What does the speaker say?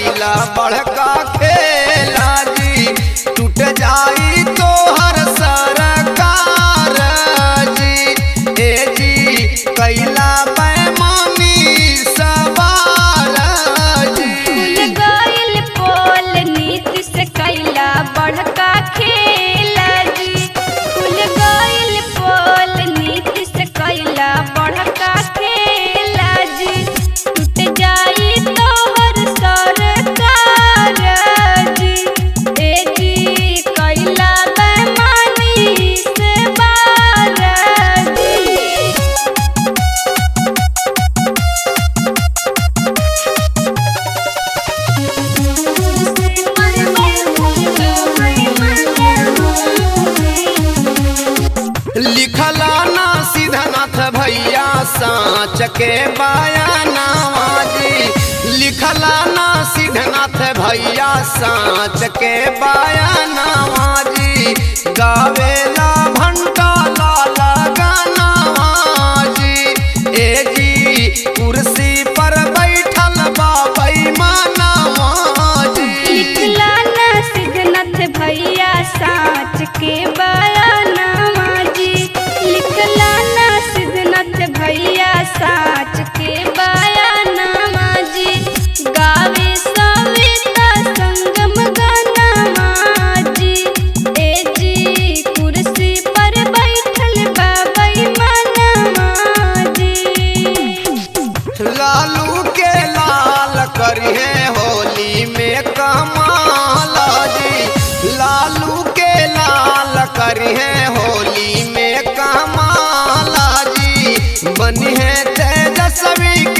कैला बड़का खेला जी टूट जाई तो हर सरकार जी ए जी कैला बेमानी सवार जी खुल गइल पोल नीति से कैला बड़का खेला जी खुल गइल पोल नीति से कैला बड़का खेला जी टूट जाई तोहर सरकार जी ए जी कैला बेमानी से बार जी लिखला ना सीधनाथ भैया साँच के बयानावा जी लिखला ना सीधनाथ भैया साँच के बयानावा जी गावेला भंटा लाला गानावा जी ए जी कुर्सी पर बैठल बाबई मानावा जी लिखला ना सिद्धनाथ भैया साँच के बयानामा जी लिखला ना सिद्धनाथ भैया साँच के बयानामा जी गावे सविता संगम गानामा जी ए जी कुर्सी पर बैठल बाबई मानामा जी लालू के लाल करिए होली में कमाल जी लालू के लाल करिए होली में कमाल जी बनी है तेजस्वी